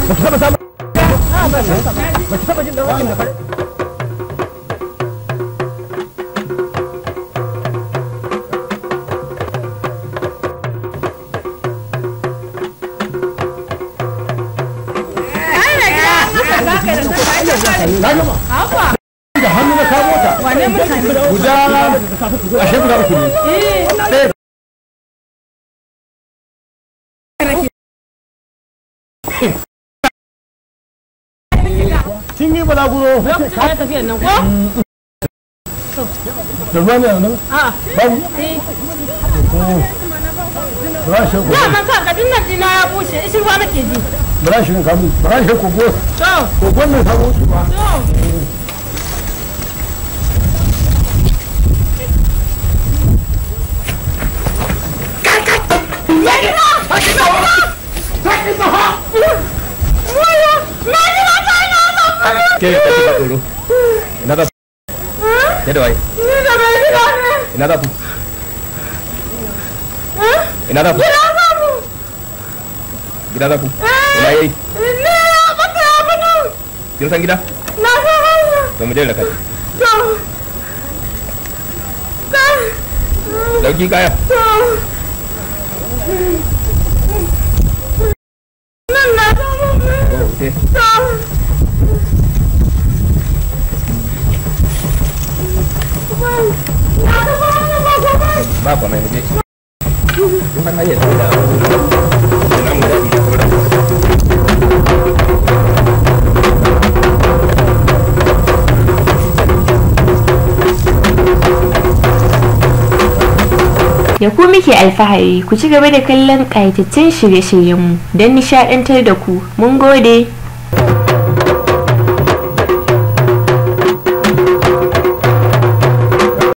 ba ki taba samun ba ki taba jin dan wakin da fare na gama da hannu na kawo ta Wane mutane? guda ashe guda uku ne ɗaya kin yi balaguro Lokacin da ya tafiya nan ko? da ruwa ne nan A'a. babu Eh. ba shi ko Dama ka ka dinnan dina ya bushe, ishi ruwa nake ji. ba shi kamu ba shi ko ko To, ko wannan sabo su ba to. ke ka ba tsoro ina za ya da waye Ni da bai gida ne. ina za ku ina za ku gida za ku ina yayi Ni ya bata ya bata. kin san gida Na san hanya. to mu je da kai To. Ka. dauki kaya To. Nan na samu. to wuce To. Na da ba na ba gobe. ba kwa mai mu je kun san hanyar da ina mu daɗi da sauran Da ku muke alfahari ku ci gaba da kallon ƙayatattun shirye-shiryenmu don nishaɗantar da ku. Mun gode.